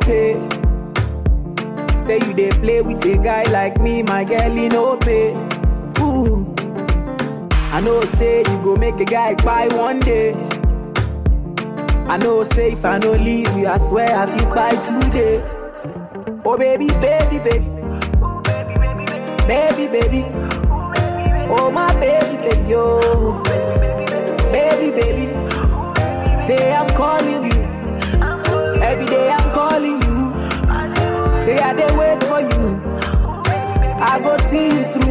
pay. Say you dey play with a guy like me, my girl, he no pay. Ooh. I know say you go make a guy buy one day. I know say if I no leave you, I swear I feel buy today. Oh baby, baby, baby. Baby, baby. Oh my baby, baby, oh. Baby, baby. Say I'm calling you. Every day I'm calling you. Say I dey wait for you. I go see you through.